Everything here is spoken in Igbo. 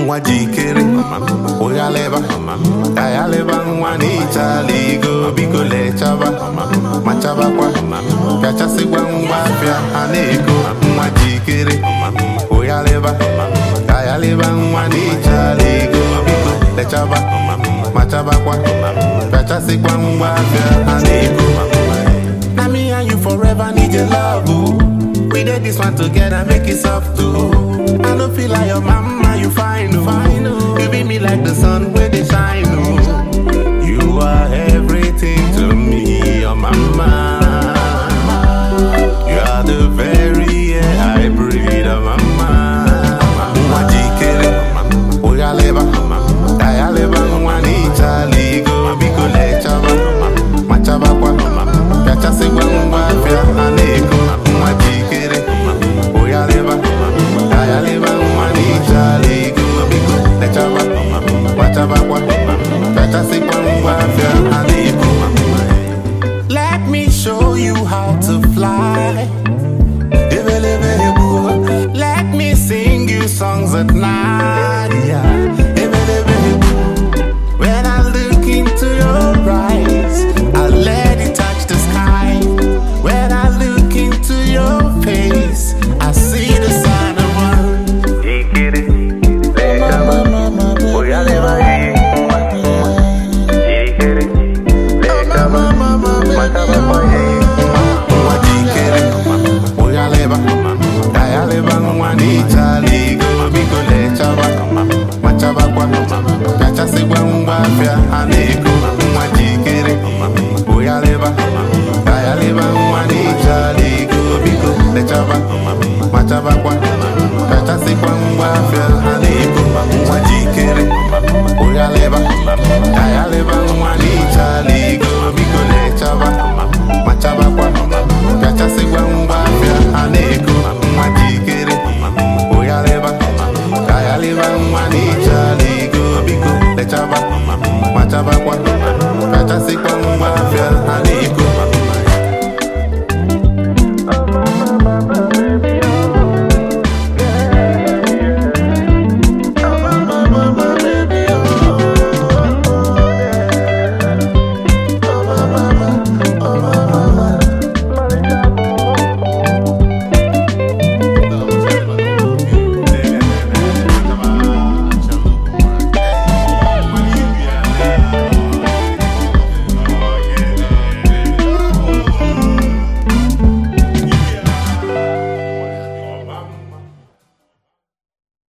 nwa jikere ụya leba ka ya leba nwa n'ịchala igo biko lechaba machabakwa pịachasịkwa ngwa afịa ha na-ego nwa jikere ụya leba ka ya leba nwa n'ịchala igo biko lechaba machabakwa pịachasịkwa ngwa afịa ha na-ego na me and you forever need your love ooh. We did this one together, make it soft too. I don't feel like your mama, you fine, oh. You be me like the sun where they shine, oh. You are everything to me, your mama. You are the very air I breathe, oh mama. Nwa jikere, ụya leba, ka ya leba nwa n'ịchala igo, biko lechaba, machabakwa, pịachasịkwa ngwa afịa ha na-ego. Nwa jikere, ụya leba, ka ya leba nwa n'ịchala igo, biko lechaba, machabakwa, pịachasịkwa ngwa afịa ha na-ego. Let me show you how to fly. Let me sing you songs at night.